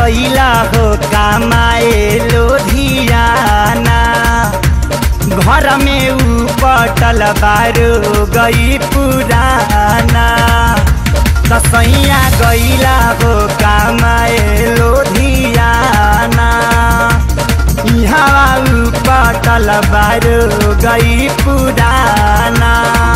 गईला हो कमाए लोधियाना घर में ऊ पटल बारो गई पुराना दसैया गईला हो कमाए लोधियाना यहाँ ऊ पटल बारो गई पुराना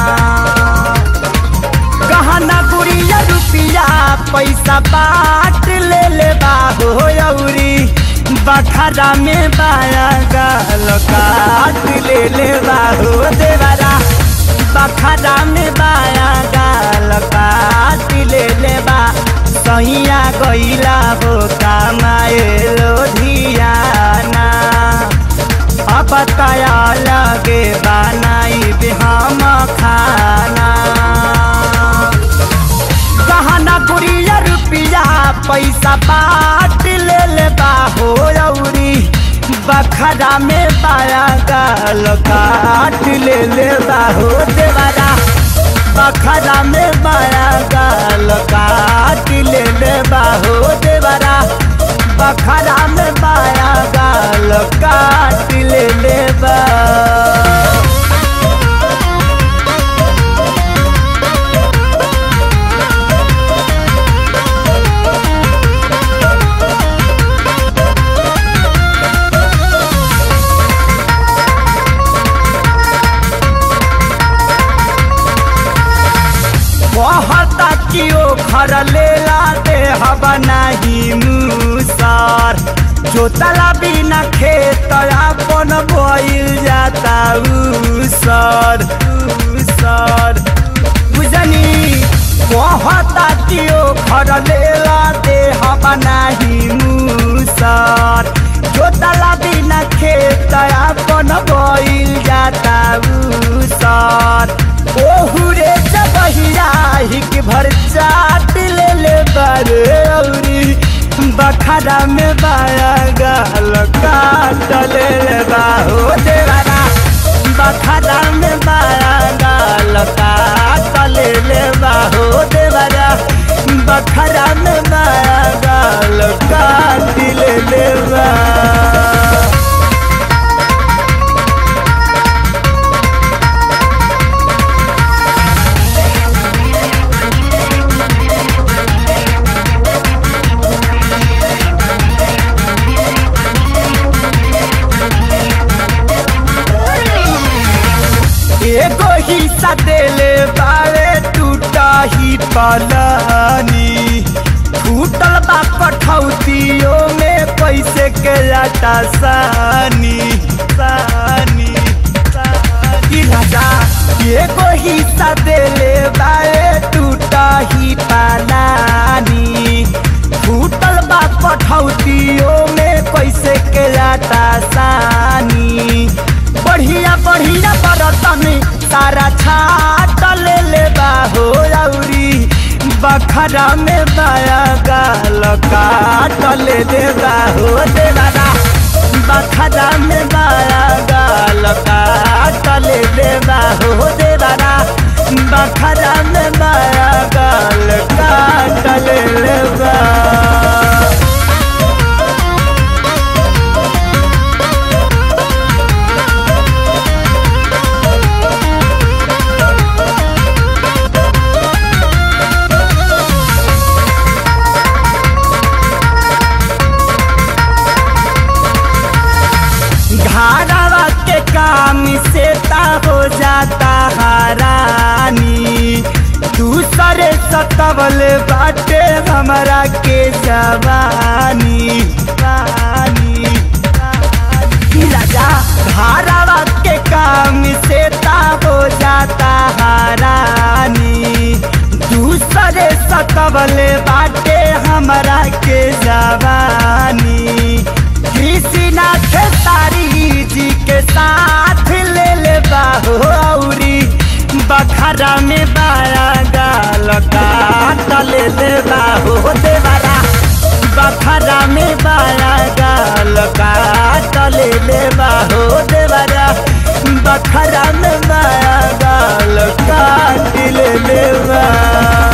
गहना गुड़िया रुपिया पैसा बाट ले ले बाहो औरी बखरा में बाया गाल काट ले ले बाहो देवरा बखरा में बाया गाल काट ले ले बा सैया गईला हो कमाए लोधियाना अब तया लगे बनाई हम खाना गहना गुड़िया रुपिया पैसा बाट ले ले बाहो औरी बखरा में बाया गाल काट ले ले बाहो देवरा बखरा में बाया गाल काट ले ले बाहो देवरा बखरा में बाया गाल काट ले ले बा कहता कि ओ घर लेला दे हवा नहीं मुसार जोतला बिना खेत अपन बोइल जाता उसर उसर बुझनी कहता कि ओ घर लेला दे हवा नहीं मुसार जोतला बिना खेत अपन बोइल जाता उसर ओहुरे जबहिया हिक भर चाट ले ले बारे औरी बखरा में बाया गाल काट ले ले बाहो देवारा बखरा में बाया गाल काट ले ले बाहो देवारा बखरा में बाया गाल काट ले ले बा एगो हिस्सा देले बारे टूटा ही पलानी फूटल बा कठौतियों में पैसे के लाटा सानी सानी सानी राजा एगो हिस्सा देले बारे टूटा ही पलानी फूटल बा कठौतियों में पैसे के लाटा सानी बढ़िया बढ़िया बरतन सारा छाट ले ले बाहो औरी बखरा में बाया गाल काट ले ले बाहो देवारा बखरा में बाया गाल काट ले ले बाहो देवारा बखरा में बाया गाल काट ले ले बा घारावा के काम से ता हो जाता हारानी दूसरे सतवल बाटे हमरा के जवानी रानी रानी। राजा घारावा के काम से ता हो जाता हारानी दूसरे सतवल बाटे हमरा के जवानी कृष्णनाथ तारी जी के साथ ले ले बाहो औरी बखरा में बाया गाल काट ले ले बाहो देवरा बखरा में बाया गाल काट ले ले बाहो देवरा बखरा में बाया गाल काट ले ले बा